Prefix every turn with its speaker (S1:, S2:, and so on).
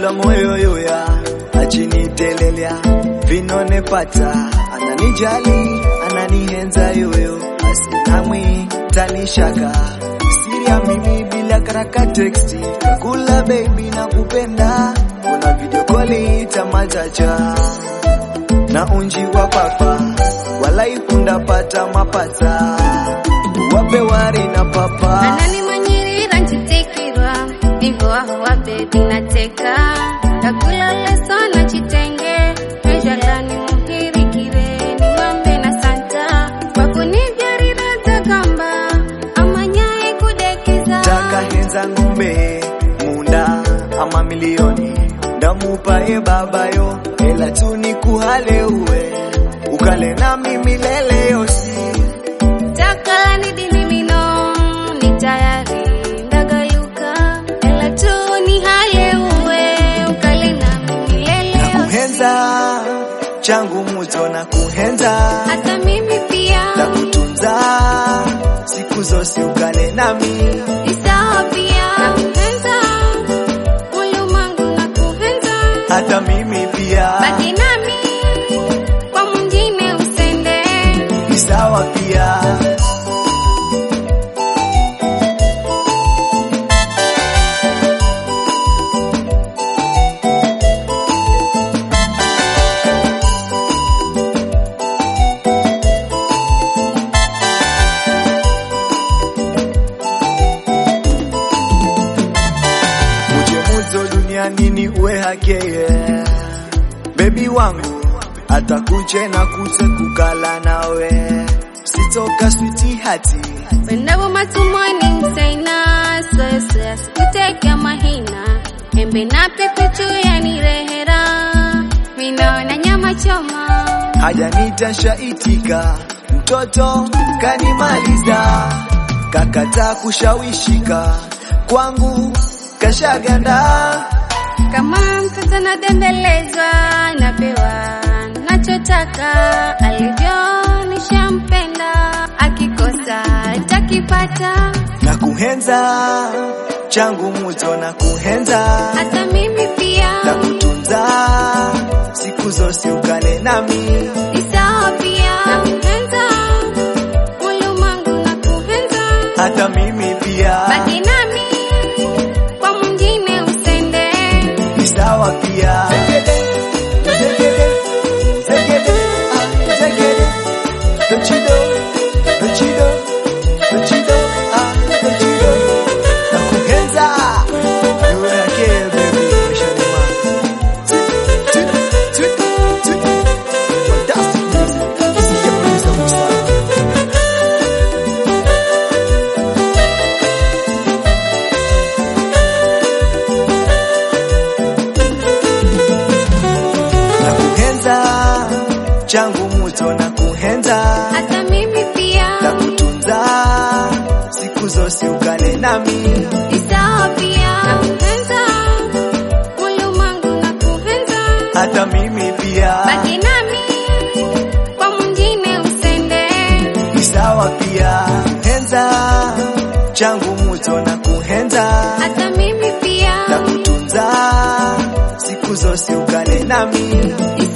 S1: za moyo yoya achinitelelya vinone pata ananijali ananihenza yoyo asinamwi tanishaka siria mimi bila karaka teksti kula baby na kupenda kuna video koli tamachacha na unji wa papa walaikunda pata mapata wape wari na papa
S2: ananimanyirira nchitikirwa nivo aho wa bebi nateka ndakulaleso na chitenge ejalani muhirikire niwambe na santa wakunivyarira takamba amanyaye kudekeza
S1: takahenza ng'ombe munda ama milioni ndamupaye babayo ela tu nikuhale uwe ukale nami milele yosi
S2: takalani dini mino ni tayari ndagaluka ela tu ni hale uwe ukale na milele yote.
S1: kuhenza changu muto na kuhenza
S2: hata mimi pia
S1: na kutunza siku zosi ukale nami
S2: ni sawa pia nakupenza ulimwengu nakupenza
S1: hata mimi pia
S2: baki nami kwa mwingine usende
S1: ni sawa pia muje muzo duniani ni uwe hakeye bebi wangu atakuche na kute kukala nawe sitoka switi hati
S2: Wendabo matumoni msaina soya sikuteka mahina embe na pepe chuya ni rehera minaona nyama choma
S1: hajanita shaitika mtoto kanimaliza kakata kushawishika kwangu kashaganda
S2: kama mtoto nadembelezwa napewa nachotaka alivyo nishampenda akikosa takipata
S1: na kuhenza changu muto na kuhenza
S2: hata mimi pia
S1: na kutunza siku zosi ukale nami
S2: ni sawa pia nakupenza ulimwengu nakupenza
S1: hata mimi pia
S2: baki nami kwa mwingine usende
S1: ni sawa pia Don't you know? Don't you know? Don't you know? Ah, don't you know? Nakuhenza. Niwe yake, baby, maishani mwangu. Tut, tut, tut, tut. Fantastic music. Sijapuliza mstari. na kuhenza changu muto na kuhenza
S2: hata mimi pia
S1: na kutunza siku zosi ukale nami
S2: ni sawa pia nakupenza ulimwengu nakupenza
S1: hata mimi pia
S2: baki nami kwa mwingine usende
S1: ni sawa pia kuhenza changu muto na kuhenza
S2: hata mimi pia
S1: na kutunza siku zosi ukale nami
S2: ni